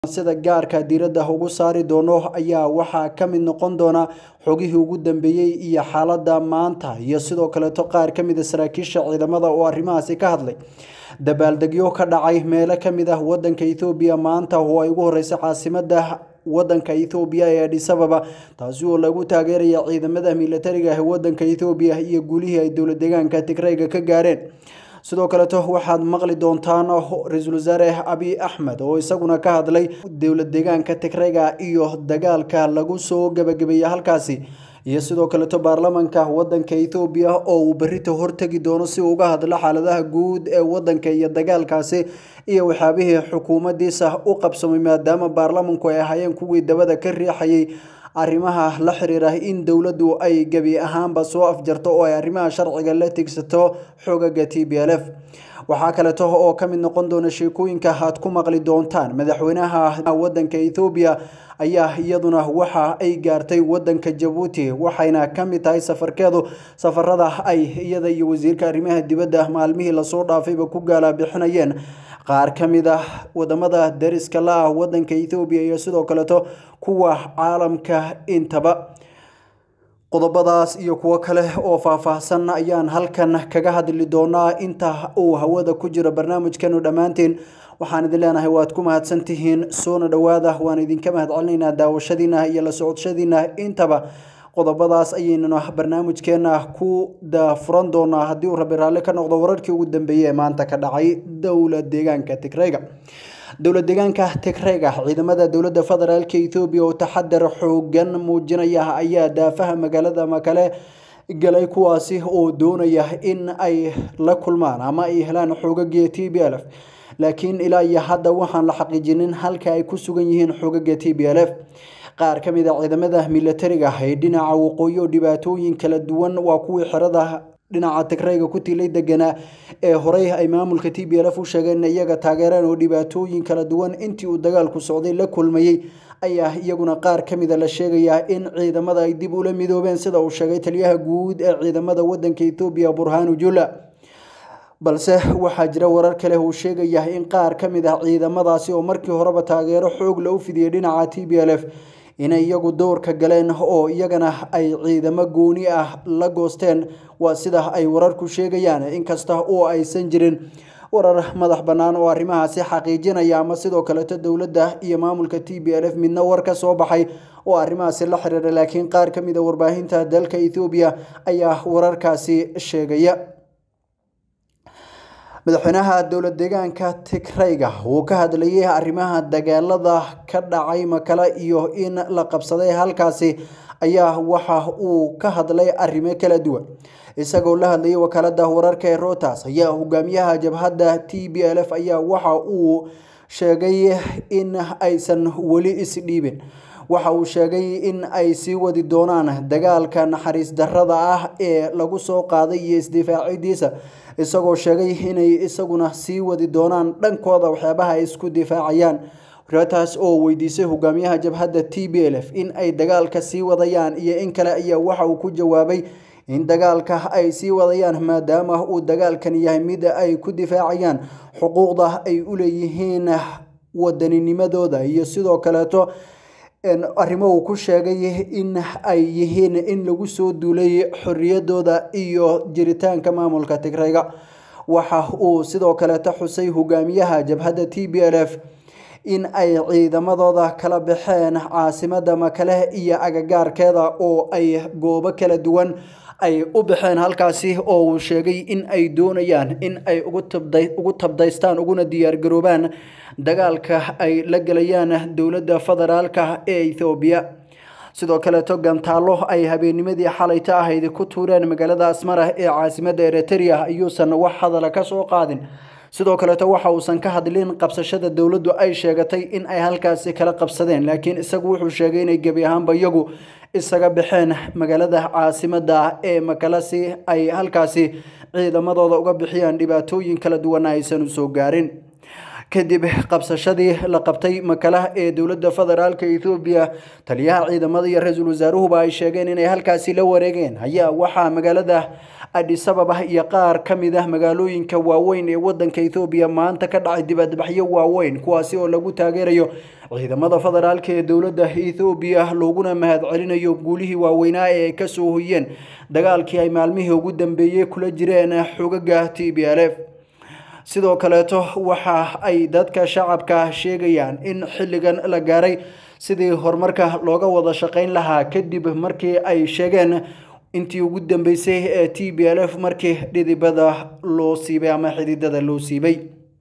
sida gaarka diiradda ugu saari doono ayaa waxaa ka mid noqon doona xogihii ugu dambeeyey iyo xaaladda maanta iyo sidoo kaleeto qaar ka mid a saraakiisha ciidamada oo arrimahaasi ka hadlay dabaaldegyo ka dhacay meelo ka mid ah wadanka ethoobiya maanta oo ay ugu horreysay caasimada wadanka ethoobiya ee adis ababa taasi oo lagu taageeraya ciidamada militariga ee wadanka ethoobiya iyo guulihii ay dowlad deegaanka tigrayga ka gaareen sidoo kaleeto waxaad maqli doontaan ra-iisul wasaare abiy axmed oo isaguna ka hadlay dowlad deegaanka tigrayga iyo dagaalka lagu soo gabagabeeyey halkaasi iyo sidoo kaleeto baarlamanka wadanka ethoobiya oo uu berrita hortegi doono si uga hadlo xaaladaha guud ee wadanka iyo dagaalkaasi iyo waxyaabihii xukuumadiisa u qabsamay maadaama baarlamanku ay ahaayeen kuwii dabada ka riixayay arrimaha la xiriira in dowladdu ay gebi ahaanba soo afjarto oo ay arrimaha sharciga la tigsato xogaga t b l f waxaa kaleeto oo ka mid noqon doona sheekooyinka aad ku maqli doontaan madaxweynaha wadanka ethoobiya ayaa iyaduna waxa ay gaartay wadanka jabuuti waxayna ka mid tahay safarkeedu safarada ay iyada iyo wasiirka arrimaha dibadda maalmihii lasoo dhaafayba ku gaalabixinayeen qaar ka mid ah wadamada dariska la ah wadanka ethoobiya iyo sidoo kaleeto kuwa caalamka intaba qodobadaas iyo kuwo kale oo faahfaahsan ayaan halkan kaga hadli doonaa inta uu hawada ku jiro barnaamijkanu dhammaanteen waxaan idin leenahay waad ku mahadsantihiin soona dhowaada waan idinka mahadcelinaynaa daawashadiina iyo la socodshadiina intaba qodobadaas ayaynuna barnaamijkeena ku daafuran doonaa haddii uu rabi raalli ka noqdo wararkii ugu dambeeyey ee maanta ka dhacay dowlad deegaanka tigrayga dowlad deegaanka tigrayga ciidamada dowladda federaalk ethoobiya oo taxadar xoogan muujinaya ayaa daafaha magaalada makale galay kuwaasi oo doonaya in ay la kulmaan ama ay helaan xoogagii t b l f laakiin ilaa iyo hadda waxaan la xaqiijinin halka ay ku sugan yihiin xoogaga t b l f qaar ka mid a ciidamada militariga ee dhinaca waqooyi oo dhibaatooyin kala duwan waa kuwii xerada dhinaca tigrayga ku tilay deganaa ee horey ay maamulka t b l f u sheegeen iyaga taageereen oo dhibaatooyin kala duwan intii uu dagaalku socday la kulmayey ayaa iyaguna qaar ka mida la sheegayaa in ciidamada ay dib ula midoobeen sida uu sheegay taliyaha guud ee ciidamada wadanka ethoobiya burhanu jula balse waxaa jira warar kale uu sheegaya in qaar ka mid ah ciidamadaasi oo markii horeba taageero xoog la u fidiyey dhinaca t b l f inay iyagu dowrka galeen oo iyagana ay ciidamo gooni ah la goosteen waa sida ay wararku sheegayaan inkasta oo aysan jirin warar madax bannaan oo arrimahaasi xaqiijinaya ama sidoo kaleeto dowladda iyo maamulka t b l f midna war ka soo baxay oo arrimahaasi la xiriira laakiin qaar ka mid a warbaahinta dalka ethoobiya ayaa wararkaasi sheegaya madaxweynaha dowlad deegaanka tigrayga uu ka hadlayay arrimaha dagaalada ka dhacay makale iyo in la qabsaday halkaasi ayaa waxa uu ka hadlay arrimo kala duwan isagoo la hadlayay wakaalada wararka ee rotas ayaa hogaamiyaha jabhadda t b l f ayaa waxa uu sheegay in aysan weli isdhiibin waxa uu sheegay in ay sii wadi doonaan dagaalka naxariis darrada ah ee lagu soo qaaday iyo isdifaacidiisa isagoo sheegay inay isaguna sii wadi doonaan dhankooda waxyaabaha ay isku difaacayaan reetaas oo weydiisay hogaamiyaha jabhadda t b l f in ay dagaalka sii wadayaan iyo in kale ayaa waxa uu ku jawaabay in dagaalka ay sii wadayaan maadaama uu dagaalkan yahay mid ay ku difaacayaan xuquuqda ay u leeyihiin waddaninimadooda iyo sidoo kaleeto arrimo uu ku sheegay in ay yihiin in lagu soo duulay xorriyadooda iyo jiritaanka maamulka tigrayga waxa uu sidoo kaleeto xusay hogaamiyaha jabhadda t b l f in ay ciidamadooda kala baxeen caasimada makale iyo agagaarkeeda oo ay goobo kala duwan ay u baxeen halkaasi oo uu sheegay in ay doonayaan in ay ugu tabdaystaan uguna diyaargaroobaan dagaalka ay la gelayaan dowladda federaalka ee ethoobiya sidoo kaleeto gantaallo ay habeennimadii xalayta ahayd ku tuureen magaalada asmara ee caasimada eritrea ayuusan wax hadala ka soo qaadin sidoo kaleeto waxa uusan ka hadlin qabsashada dowladdu ay sheegatay in ay halkaasi kala qabsadeen laakiin isagu wuxuu sheegay inay gebi ahaanba iyagu isaga baxeen magaalada caasimada ee makalasi ay halkaasi ciidamadooda uga bixiyaan dhibaatooyin kala duwana aysan usoo gaarin kadib qabsashadii la qabtay makalaha ee dowladda federaalka ethoobiya taliyaha ciidamada iyo ra-iisul wasaaruhuba ay sheegeen inay halkaasi la wareegeen ayaa waxaa magaalada adisababa iyo qaar ka mid ah magaalooyinka waaweyn ee wadanka ethoobiya maanta ka dhacay dibadbaxyo waaweyn kuwaasi oo lagu taageerayo ciidamada federaalka ee dowladda ethoobiya looguna mahadcelinayo guulihii waaweynaa ee ay kasoo hoyeen dagaalkii ay maalmihii ugu dambeeyey kula jireen xogaga t b l f sidoo kaleeto waxa ay dadka shacabka sheegayaan in xilligan la gaaray sidii horumarka looga wada shaqayn lahaa kadib markii ay sheegeen intii ugu dambeysay ee t b l f markii dhidibada loo siibay ama xididada loo siibay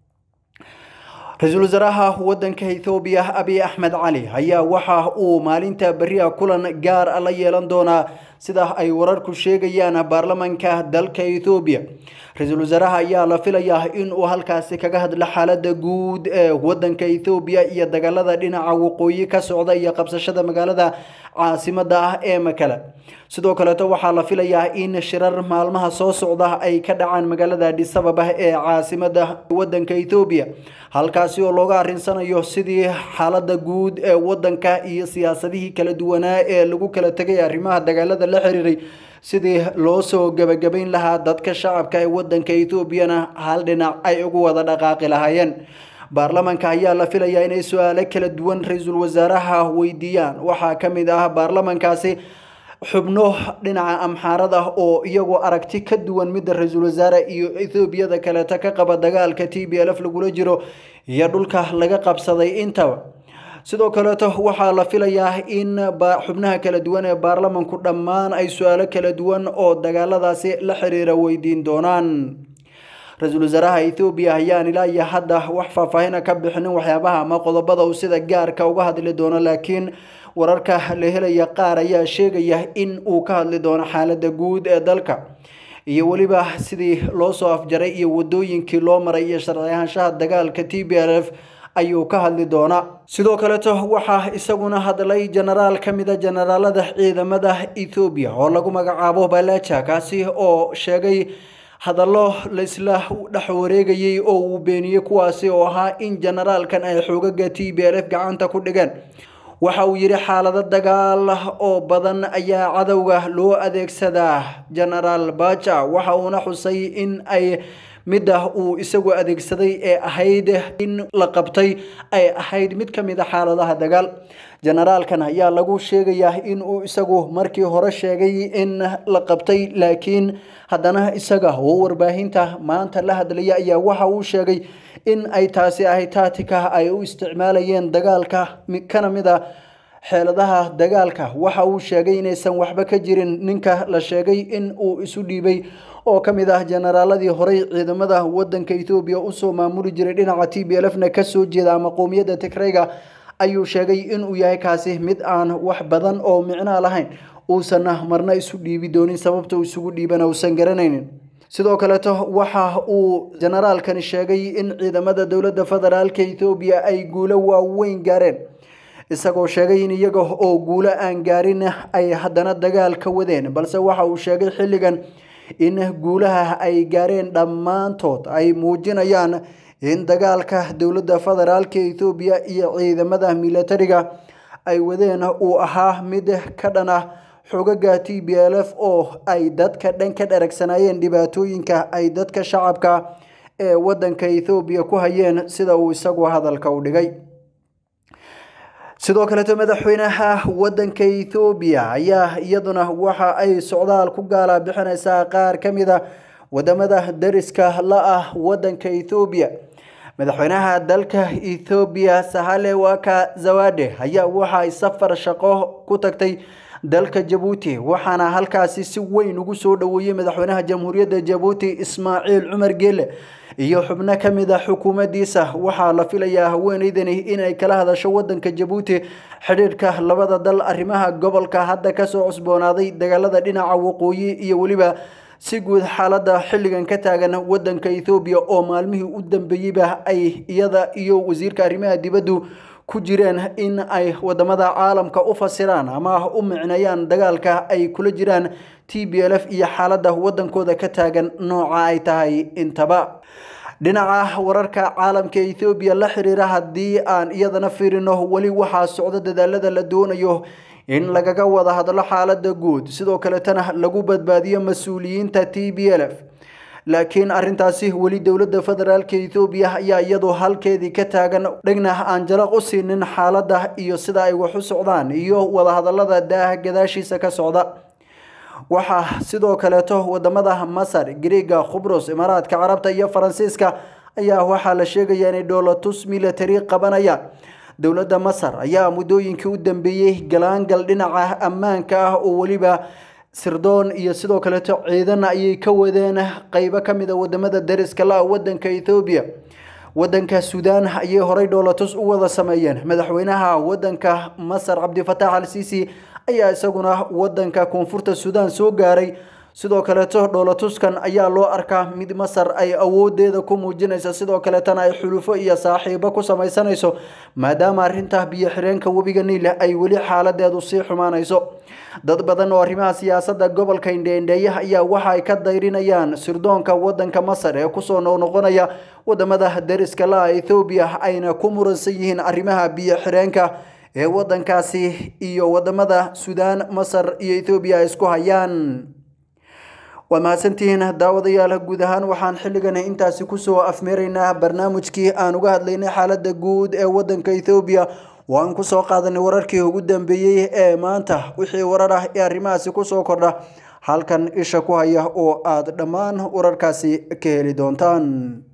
ra-iisul wasaaraha wadanka ethoobiya abiy axmed cali ayaa waxa uu maalinta beriha kulan gaar a la yeelan doonaa sida ay wararku sheegayaan baarlamanka dalka ethoobiya ra-iisul wasaaraha ayaa la filayaa in uu halkaasi kaga hadlo xaalada guud ee wadanka ethoobiya iyo dagaalada dhinaca waqooyi ka socda iyo qabsashada magaalada caasimada ah ee makale sidoo kaleeto waxaa la filayaa in shirar maalmaha soo socda ay ka dhacaan magaalada adhisababa ee caasimada wadanka ethoobiya halkaasi oo looga arinsanayo sidii xaalada guud ee wadanka iyo siyaasadihii kala duwanaa ee lagu kala tegay arrimaha dagaalada la xiriiray sidii loo soo gebagabayn lahaa dadka shacabka ee wadanka etoobiyana hal dhinac ay ugu wada dhaqaaqi lahaayeen baarlamanka ayaa la filayaa inay su-aalo kala duwan ra-iisul wasaaraha weydiiyaan waxaa ka mid ah baarlamankaasi xubno dhinaca amxaarada oo iyagoo aragti ka duwan midda ra-iisul wasaare iyo ethoobiyada kaleeta ka qaba dagaalka t b l f lagula jiro iyo dhulka laga qabsaday intaba sidoo kaleeto waxaa la filayaa in xubnaha kala duwan ee baarlamanku dhammaan ay su-aalo kala duwan oo dagaaladaasi la xiriira weydiin doonaan ra-iisul wasaaraha ethoobiya ayaan ilaa iyo hadda wax faahfaahina ka bixinin waxyaabaha ama qodobada uu sida gaarka uga hadli doono laakiin wararka la helaya qaar ayaa sheegaya in uu ka hadli doono xaalada guud ee dalka iyo weliba sidii loo soo afjaray iyo wadooyinkii loo maray iyo sharci ahaanshaha dagaalka t b l f ayuu ka hadli doonaa sidoo kaleeto waxaa isaguna hadlay jenaraal ka mida jenaraalada ciidamada ethoobiya oo lagu magacaabo balaja kaasi oo sheegay hadallo laisla dhex wareegayay oo uu beeniyey kuwaasi oo ahaa in jenaraalkan ay xoogaga t b l f gacanta ku dhigeen waxa uu yidhi xaalado dagaal oo badan ayaa cadowga loo adeegsadaa genaraal baja waxa uuna xusay in ay midda uu isagu adeegsaday ee ahayd in la qabtay ay ahayd mid ka mid a xaaladaha dagaal generaalkan ayaa lagu sheegayaa in uu isagu markii hore sheegay in la qabtay laakiin haddana isaga oo warbaahinta maanta la hadlaya ayaa waxa uu sheegay in ay taasi ahay taatika ay u isticmaalayeen dagaalka kana mid a xeeladaha dagaalka waxa uu sheegay inaysan waxba ka jirin ninka la sheegay in uu isu dhiibay oo ka mid ah generaaladii horey ciidamada wadanka ethoobiya usoo maamuli jiray dhinaca t b lfna kasoo jeeda ama qowmiyadda tigrayga ayuu sheegay inuu yahay kaasi mid aan wax badan oo micnaa lahayn uusanna marna isu dhiibi doonin sababta uu isugu dhiibana uusan garanaynin sidoo kaleeto waxa uu generaalkani sheegay in ciidamada dowladda federaalka ethoobiya ay guulo waaweyn gaareen isagoo sheegay in iyaga oo guulo aan gaarin ay haddana dagaal ka wadeen balse waxa uu sheegay xilligan in guulaha ay gaareen dhammaantood ay muujinayaan in dagaalka dowladda federaalka ethoobiya iyo ciidamada militariga ay wadeen uu ahaa mid ka dhan ah xogaga t b l f oo ay dadka dhan ka dharagsanaayeen dhibaatooyinka ay dadka shacabka ee wadanka ethoobiya ku hayeen sida uu isagu hadalka u dhigay sidoo kaleeto madaxweynaha wadanka ethoobiya ayaa iyaduna waxa ay socdaal ku gaala bixinaysaa qaar ka mid a wadamada dariska la ah wadanka ethoobiya madaxweynaha dalka ethoobiya sahale waka zawade ayaa waxa ay safar shaqo ku tagtay dalka jabuuti waxaana halkaasi si weyn ugu soo dhoweeyey madaxweynaha jamhuuriyadda jabuuti ismaaciil cumar geele iyo xubno ka mid a xukuumaddiisa waxaa la filayaa haweeneydani inay kala hadasho wadanka jabuuti xidhiidhka labada dal arrimaha gobolka hadda kasoo cusboonaaday dagaalada dhinaca waqooyi iyo weliba si guud xaaladda xilligan ka taagan wadanka ethoobiya oo maalmihii u dambeeyeyba ay iyada iyo wasiirka arrimaha dibaddu ku jireen in ay wadamada caalamka u fasiraan ama u micneeyaan dagaalka ay kula jiraan t b l f iyo xaaladda wadankooda ka taagan nooca ay tahay intaba dhinaca wararka caalamka ethoobiya la xiriira haddii aan iyadana fiirino weli waxaa socdo dadaalada la doonayo in lagaga wada hadlo xaalada guud sidoo kaletana lagu badbaadiyo mas-uuliyiinta t b l f laakiin arintaasi weli dowladda federaalk ethoobiya ayaa iyadu halkeedii ka taagan dhegna aan jalaq u siinin xaaladda iyo sida ay wax u socdaan iyo wadahadalada daaha gadaashiisa ka socda waxaa sidoo kaleeto wadamada masar griega khubros imaaraadka carabta iyo faransiiska ayaa waxaa la sheegaya inay dhoolatus military qabanayaan dowladda masar ayaa muddooyinkii u dambeeyey galaangal dhinaca ammaanka ah oo weliba sirdoon iyo sidoo kaleeto ciidan ayay ka wadeen qeybo kamid a wadamada dariska la wadanka ethoobiya wadanka suudaan ayay horey dhoolatus u wada sameeyeen madaxweynaha wadanka masar cabdifatax al sisi ayaa isaguna wadanka koonfurta suudaan soo gaaray sidoo kaleeto dhoolatuskan ayaa loo arkaa mid masar ay awoodeeda ku muujinaysa sidoo kaleetana ay xulufo iyo saaxiibo ku samaysanayso maadaama arinta biyo xireenka webiga niile ay weli xaaladeedu sii xumaanayso dad badan oo arrimaha siyaasadda gobolka indheindheeyaha ayaa waxa ay ka dayrinayaan sirdoonka wadanka masar ee kusoo noqnoqonaya wadamada dariska la ethoobiya ayna ku muransan yihiin arrimaha biyo xireenka ee wadankaasi iyo wadamada suudaan masar iyo ethoobiya ay isku hayaan waa mahadsantihiin daawadayaal guud ahaan waxaan xilligan intaasi kusoo afmeeraynaa barnaamijkii aan uga hadlaynay xaaladda guud ee wadanka ethoobiya oo aan kusoo qaadanay wararkii ugu dambeeyey ee maanta wixii warar ah ee arrimahaasi kusoo kordha halkan isha ku haya oo aad dhammaan wararkaasi ka heli doontaan